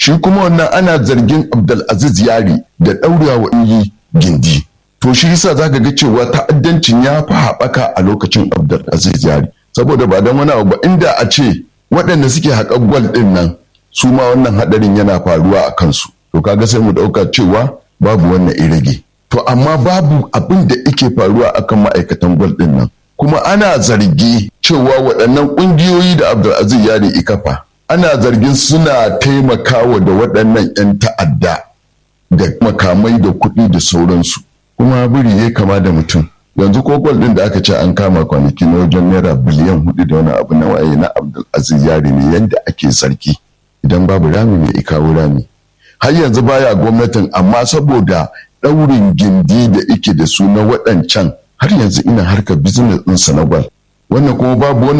shi kuma wannan ana zargin abdulaziz yari da ɗaurewa wa iyi gindi to shi yasa zaka ga cewa ta'addancin ya fi haɓaka a lokacin abdulaziz yari saboda ba don wani abu ba inda a ce waɗanda suke haƙar gwal ɗin nan su ma wannan haɗarin yana faruwa a kansu to kaga sai mu ɗauka cewa babu wannan irage to amma babu abin da yake faruwa akan ma'aikatan gwal ɗin nan kuma ana zargi cewa waɗannan ƙungiyoyi da abdulaziz yari ikafa ana zargin suna taimakawa da waɗannan 'yan ta'adda da makamai da kuɗi da sauransu kuma biri ya kama da mutum yanzu ko gwal ɗin da aka ce an kama kwanaki na wajen naira biliyan hudu da wani abu na waye na abdulaziz yari ne yadda ake sarki idan babu rami mai ikawo rami har yanzu baya gwamnatin amma saboda ɗaurin gindi da ike da su na waɗancan har yanzu ina harkar business ɗinsa na gwal wannan kuma babu wani